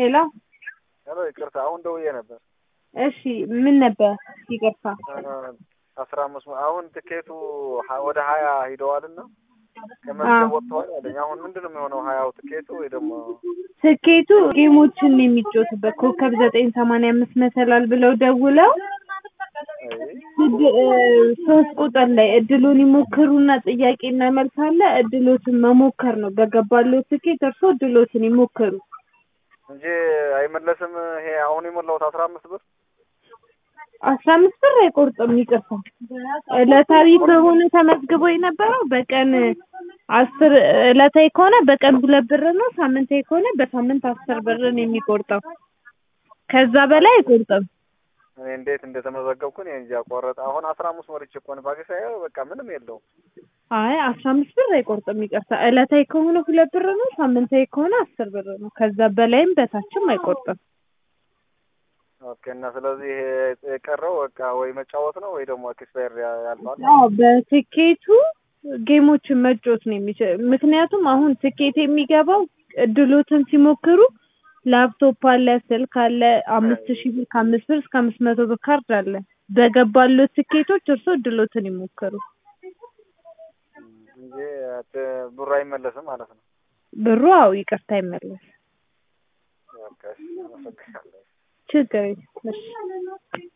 ሄሎ ሄሎ ይቅርታ፣ አሁን ደውዬ ነበር። እሺ ምን ነበር? ይቅርታ አስራ አምስት አሁን ትኬቱ ሀ- ወደ ሀያ ሂደዋልና ከመዝገብ ወጥተዋል አለኝ። አሁን ምንድን ነው የሚሆነው? ሀያው ትኬቱ ወይ ደግሞ ትኬቱ ጌሞችን የሚጫወቱበት ኮከብ ዘጠኝ ሰማንያ አምስት መሰላል ብለው ደውለው አይ፣ እድ- እ፣ ሶስት ቁጥር ላይ እድሉን ይሞክሩና ጥያቄና መልስ አለ። እድሎትን መሞከር ነው። በገባለው ትኬት እርሶ እድሎትን ይሞክሩ። እንጂ አይመለስም። ይሄ አሁን የሞላሁት አስራ አምስት ብር አስራ አምስት ብር አይቆርጥም። ይቅርታ ዕለታዊ ከሆነ ተመዝግቦ የነበረው በቀን አስር ዕለታዊ ከሆነ በቀን ሁለት ብር ነው። ሳምንታዊ ከሆነ በሳምንት አስር ብር ነው የሚቆርጠው። ከዛ በላይ አይቆርጥም። እኔ እንዴት እንደተመዘገብኩ እኔ እንጃ። ቆረጠ። አሁን አስራ አምስት ሞልቼ እኮ ነው ባገሳ በቃ ምንም የለውም። አይ አስራ አምስት ብር አይቆርጥም። ይቅርታ ዕለታዊ ከሆነ ሁለት ብር ነው። ሳምንታዊ ከሆነ አስር ብር ነው። ከዛ በላይም በታችም አይቆርጥም። ኦኬ። እና ስለዚህ ይሄ የቀረው በቃ ወይ መጫወት ነው ወይ ደግሞ ኤክስፓየር ያልፋል። አዎ በትኬቱ ጌሞችን መጫወት ነው የሚችል። ምክንያቱም አሁን ትኬት የሚገባው እድሎትን ሲሞክሩ ላፕቶፕ አለ፣ ስልክ አለ፣ አምስት ሺህ ብር ከአምስት ብር እስከ አምስት መቶ ብር ካርድ አለ። በገባሉት ትኬቶች እርሶ እድሎትን ይሞክሩ። እንጂ ት- ብሩ አይመለስም ማለት ነው። ብሩ አዎ ይቅርታ አይመለስ በቃ እሺ፣ አመሰግናለሁ። ችግር የለም። እሺ